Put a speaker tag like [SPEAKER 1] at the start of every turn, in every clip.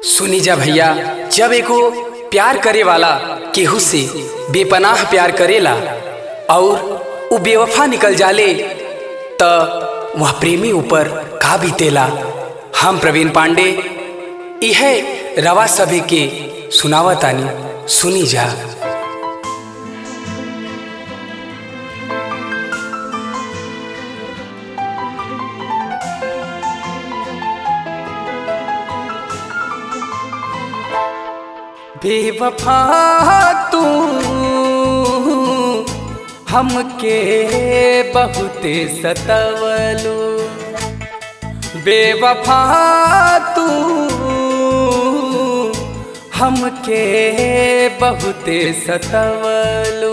[SPEAKER 1] सुनी जा भैया जब एको प्यार करे वाला केहू से बेपनाह प्यार करेला और उ बेवफा निकल जाले त वह प्रेमी ऊपर का बीतेला हम प्रवीण पांडे यह रवा सभी के सुनावतानी सुनी जा बेवफा तू हमके बहुते सतवलू बेवफा तू हमके बहुते सतवलू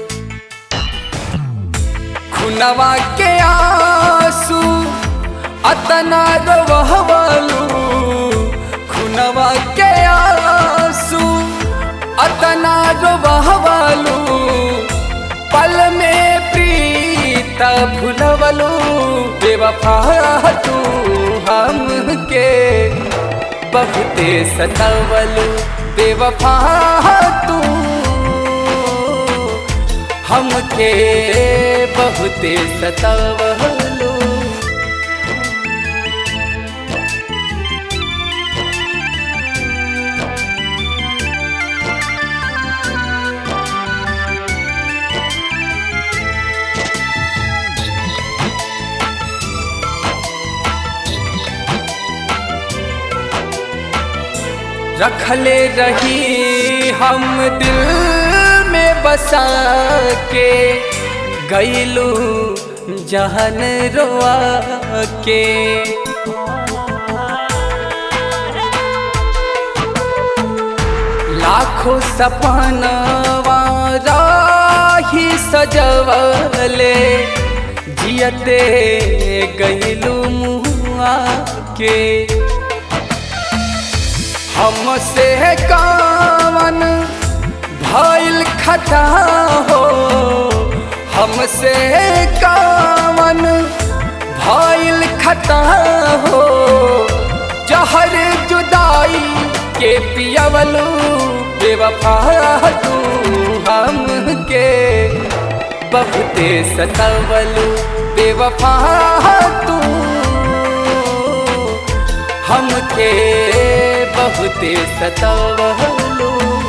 [SPEAKER 1] खुनवा के आंसू अतना रोवलू खुनवा के आंसू अतना रोवलू पल में प्रीत भुलवलू बेवफा तू हमके बहुते सतवलू बेवफा तू हमके बहुते सतवलू रखले रही हम दिल में बसा के गईलू जहन रोआ के लाखों सपनवा राही सजवले जियते गईलू मुआ के हमसे कावन भइल खता हो हमसे कावन भइल खता हो जहर जुदाई के पियवलू बेवफा तू हमके बहुते सतवलू बेवफा तू हमके बहुते सतवलू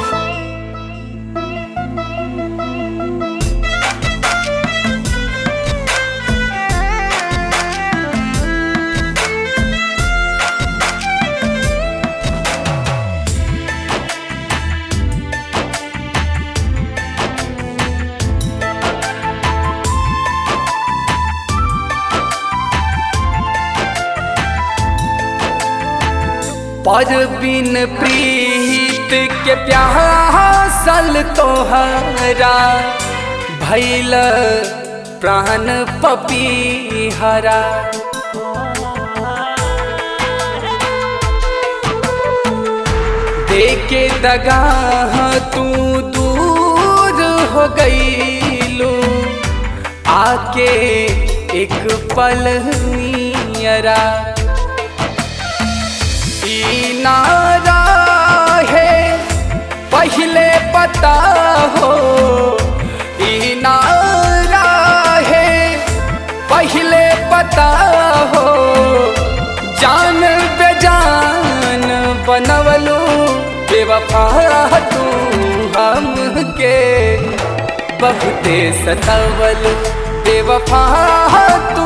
[SPEAKER 1] पर बिन प्रीत के प्यासल तोहरा भैल प्राण पपीहरा देके दगा तू दूर हो गईलू आके एक पल नियरा नारा है पहले पता हो ई नारा है पहले पता हो जान बेजान बनवलू बेवफा तू हमके बहुते सतवलू बेवफा तू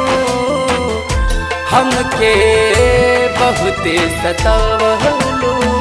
[SPEAKER 1] हमके बहुते सतवलू